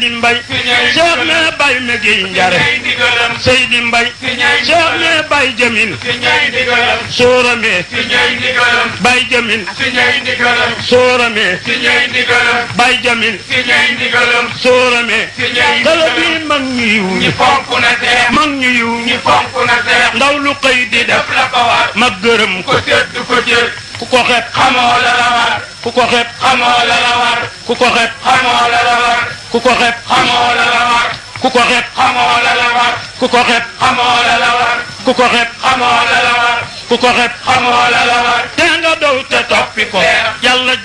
Seydi Mbay Cheikh ne Bay Megi Njare Seydi Mbay Cheikh ne Bay Jamil Soorame Bay Jamil Soorame Bay Jamil Soorame kala bi mag ñu yiw ñi mag ñu yiw ñi ndaw lu xëy di def ma gërëm ko ku ko xeeb xamoo la la war ku ko xeeb xamoo la la war ku ko xeeb xamoo la la war ku ko xeeb xamoo la la war ku ko xeeb xamoo la la war ku ko xeeb xamoo la la war ku ko xeeb xamoo la la war ku ko xeeb xamoo la la war te nga dow te toppi ko yàlla